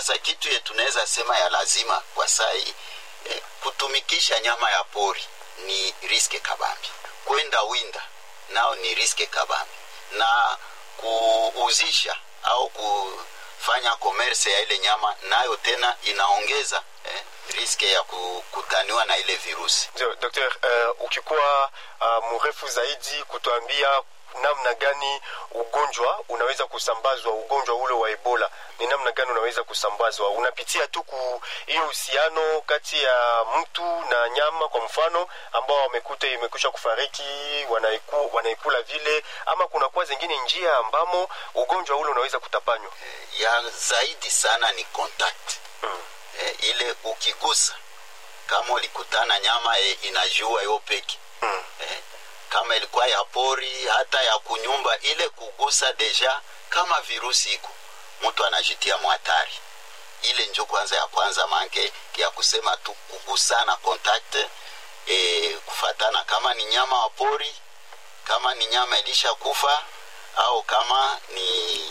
sasa kitu ye tunaweza sema ya lazima kwa saa hii eh, kutumikisha nyama ya pori ni riske kabambi kwenda winda nao ni riske kabambi na kuuzisha au kufanya komerse ya ile nyama nayo tena inaongeza eh, riske ya kukutaniwa na ile virusi ndio dokter uh, ukikuwa uh, mrefu zaidi kutuambia namna gani ugonjwa unaweza kusambazwa ugonjwa ule wa ebola ni namna gani unaweza kusambazwa unapitia tu ku hiyo uhusiano kati ya mtu na nyama kwa mfano ambao wamekuta imekwisha kufariki wanaiku, wanaikula vile ama kunakuwa zingine njia ambamo ugonjwa ule unaweza kutapanywa ya zaidi sana ni contact mm. eh, ile ukigusa kama ulikutana nyama eh, inajua yo peke Mm. eh, kama ilikuwa ya pori hata ya kunyumba ile kugusa deja kama virusi iko mtu anajitia mwhatari ile njo kwanza ya kwanza manke ya kusema tu kugusana contact e, kufatana kama ni nyama wa pori kama ni nyama ilisha kufa au kama ni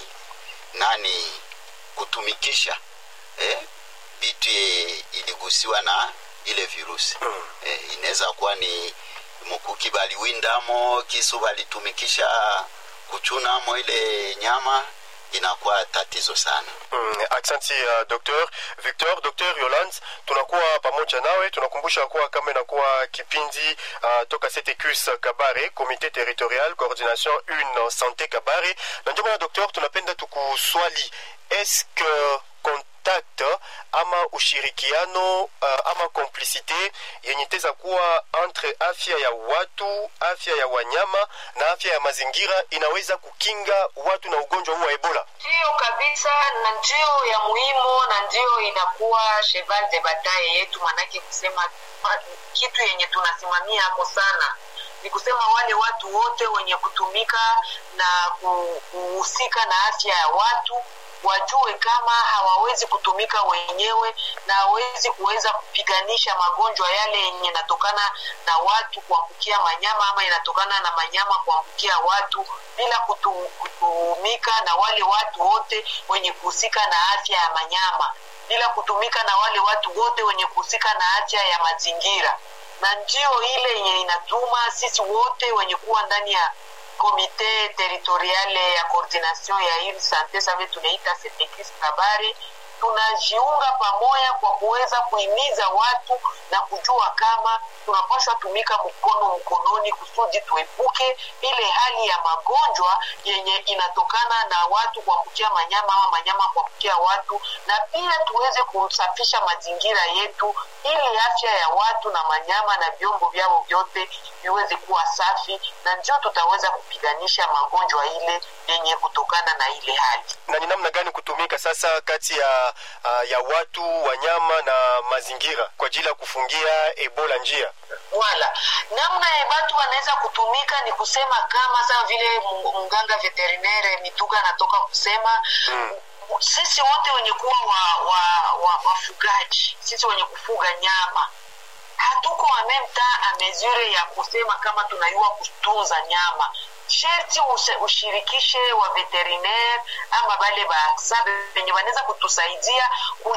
nani kutumikisha eh, bitu ye iligusiwa na ile virusi Mm. eh, inaweza kuwa ni mukuki baliwindamo kisu balitumikisha kuchunamo ile nyama inakuwa tatizo sana Mm, aksanti uh, docteur victor docteur yoland tunakuwa pamoja nawe tunakumbusha kuwa kama inakuwa kipindi uh, toka ctcus kabare comité territorial coordination une santé kabare na ndio maana docteur tunapenda tukuswali est-ce que contact ama ushirikiano uh, ama complicité yenye itaweza kuwa entre afya ya watu afya ya wanyama na afya ya mazingira inaweza kukinga watu na ugonjwa huu wa ebola ndiyo kabisa na ndio ya muhimu na ndio inakuwa cheval de bataille yetu manake kusema ma- kitu yenye tunasimamia hapo sana ni kusema wale watu wote wenye kutumika na ku- kuhusika na afya ya watu wajue kama hawawezi kutumika wenyewe na hawezi kuweza kupiganisha magonjwa yale yenye inatokana na watu kuambukia manyama ama inatokana na manyama kuambukia watu bila kutu, kutumika na wale watu wote wenye kuhusika na afya ya manyama bila kutumika na wale watu wote wenye kuhusika na afya ya mazingira na ndio ile yenye inatuma sisi wote wenye kuwa ndani ya komite territoriale ya coordination ya ile sante save tunaita setekis kabari tunajiunga pamoja kwa kuweza kuhimiza watu na kujua kama tunapaswa tumika mkono mkononi kusudi tuepuke ile hali ya magonjwa yenye inatokana na watu kuambukia manyama ama manyama kuambukia watu na pia tuweze kusafisha mazingira yetu ili afya ya watu na manyama na vyombo vyao vyote viweze kuwa safi na ndio tutaweza kupiganisha magonjwa ile yenye kutokana na ile hali na ni namna gani kutumika sasa kati ya uh, ya watu wanyama na mazingira kwa ajili ya kufungia ebola njia wala namna ya watu wanaweza kutumika ni kusema kama sawa vile mu- mganga veterinaire mituga anatoka kusema Mm. sisi wote wenye kuwa wa, wa, wa, wafugaji sisi wenye kufuga nyama hatuko en même temps a mesure ya kusema kama tunayua kutunza nyama sherti use- ushirikishe wa veterinaire ama bale baaksa wenye wanaweza kutusaidia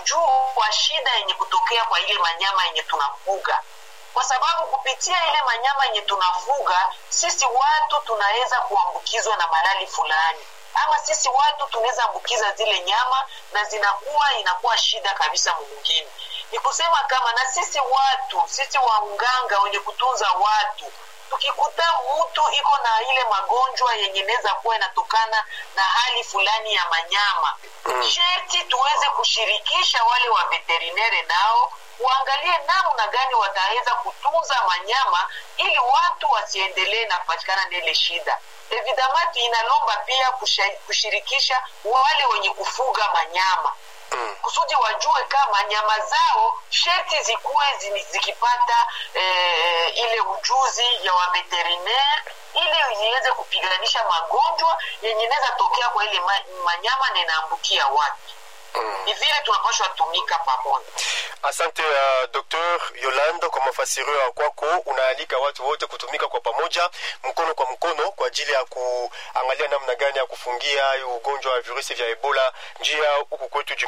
kujua shida yenye kutokea kwa ile manyama yenye tunafuga kwa sababu kupitia ile manyama yenye tunafuga sisi watu tunaweza kuambukizwa na malali fulani ama sisi watu tunaweza ambukiza zile nyama na zinakuwa inakuwa shida kabisa mwingine ni kusema kama na sisi watu sisi wanganga wenye kutunza watu tukikuta mtu iko na ile magonjwa yenye inaweza kuwa inatokana na hali fulani ya manyama Mm. sherti tuweze kushirikisha wale wa veterinere nao waangalie namna gani wataweza kutunza manyama ili watu wasiendelee na kupatikana na ile shida evidamati inalomba pia kusha- kushirikisha wale wenye kufuga manyama mm. kusudi wajue kama nyama zao sherti zikuwe zini- zikipata eh, ile ujuzi ya waveterinaire ili ziweze kupiganisha magonjwa yenye inaweza tokea kwa ile ma, manyama na inaambukia watu Mm. ni vile tunapashwa tumika pamoja asante uh, dr yolanda kwa mafasirio ya kwako unaalika watu wote kutumika kwa pamoja mkono kwa mkono kwa ajili ya kuangalia namna gani ya kufungia hii ugonjwa wa virusi vya ebola njia huku kwetu